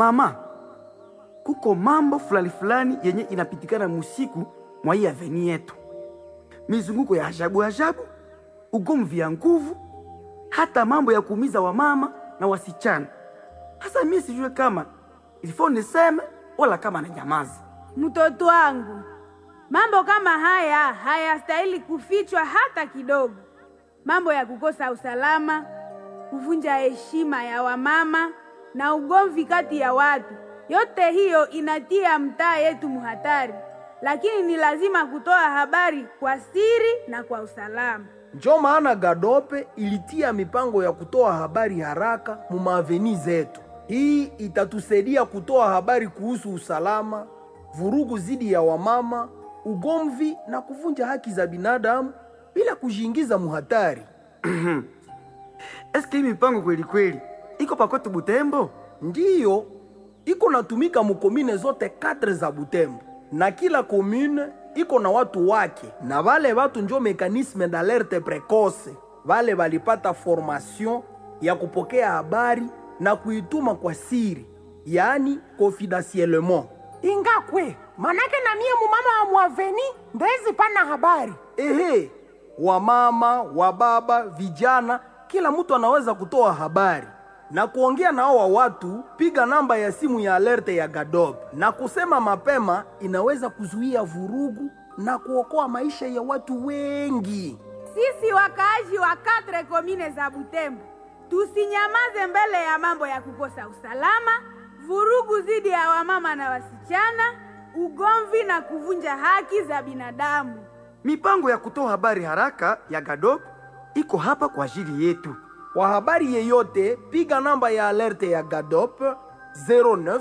mama kuko mambo fulani fulani yenye inapitikana musiku mwa hii aveni yetu, mizunguko ya ajabu ajabu, ugomvi ya nguvu, hata mambo ya kuumiza wamama na wasichana. Hasa mimi sijue kama ilifo niseme wala kama na nyamaza. Mtoto wangu, mambo kama haya hayastahili kufichwa hata kidogo. Mambo ya kukosa usalama, kuvunja heshima ya wamama na ugomvi kati ya watu, yote hiyo inatia mtaa yetu muhatari, lakini ni lazima kutoa habari kwa siri na kwa usalama. Njo maana Gadope ilitia mipango ya kutoa habari haraka mu maaveni zetu. Hii itatusaidia kutoa habari kuhusu usalama, vurugu zidi ya wamama, ugomvi na kuvunja haki za binadamu bila kujiingiza muhatari. Eske hii mipango kweli kweli iko pakwetu Butembo? Ndiyo iko natumika mukomine zote kadre za Butembo, na kila komune iko na watu wake, na vale watu njo mekanisme d'alerte precoce. Vale valipata formation ya kupokea habari na kuituma kwa siri, yaani confidentiellement. ingakwe manake na mie mumama wa mwaveni ndezi pana habari Ehe, wamama, wababa, vijana, kila mtu anaweza kutoa habari na kuongea na hawa watu. Piga namba ya simu ya alerte ya Gadob na kusema mapema, inaweza kuzuia vurugu na kuokoa maisha ya watu wengi. Sisi wakaaji wa katre komine za Butembo tusinyamaze mbele ya mambo ya kukosa usalama, vurugu dhidi ya wamama na wasichana, ugomvi na kuvunja haki za binadamu. Mipango ya kutoa habari haraka ya Gadop iko hapa kwa ajili yetu. Kwa habari yeyote, piga namba ya alerte ya Gadop 09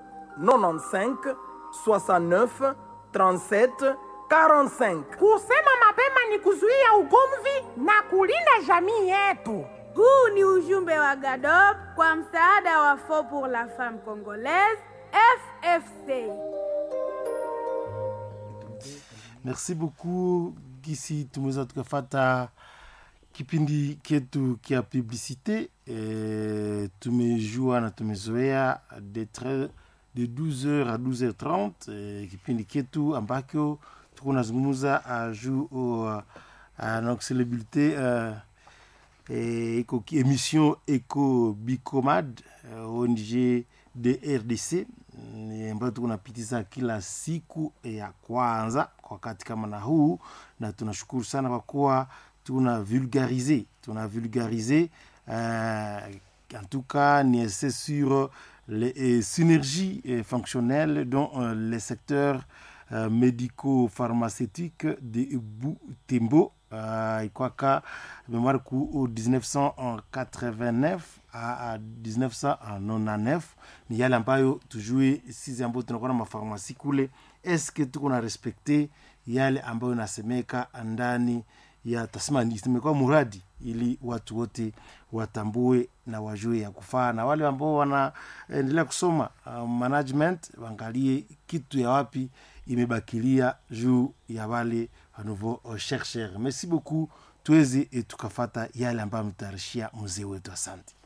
95 69 37 45. kusema mapema ni kuzuia ugomvi na kulinda jamii yetu Huu ni ujumbe wa GADOP kwa msaada wa Fond pour la Femme Congolaise FFC. Merci beaucoup Gisi, tumeweza tukafata kipindi ketu kia publicite e, tumejua na tumezoea de, tre- de 12h à 12h30 e, kipindi ketu ambako tuko nazungumza uh, juu uh, uh, donc celebrité uh, e, iko ki- émission Eco Bicomad uh, ONG de RDC ni ambayo tuko napitiza kila siku ya kwanza kwa wakati kama na huu, na tunashukuru sana kwa kuwa tuna vulgarize tuna vulgarize euh, en tout cas ni c'est sur les euh, synergies euh, fonctionnelles dans euh, les secteurs euh, médico-pharmaceutiques de Butembo uh, ikwaka mémoire ku 1989 à 1999 ni yale ambayo tujue sisi ambayo tunakuwa na mafarmasi kule eske tuko na respekte yale ambayo inasemeka ndani ya tasema imekuwa muradi ili watu wote watambue na wajue ya kufaa na wale ambao wanaendelea kusoma uh, management waangalie kitu ya wapi imebakilia juu ya wale wanouveau uh, chercheur merci beaucoup tuweze tukafata yale ambayo ametayarishia mzee wetu asante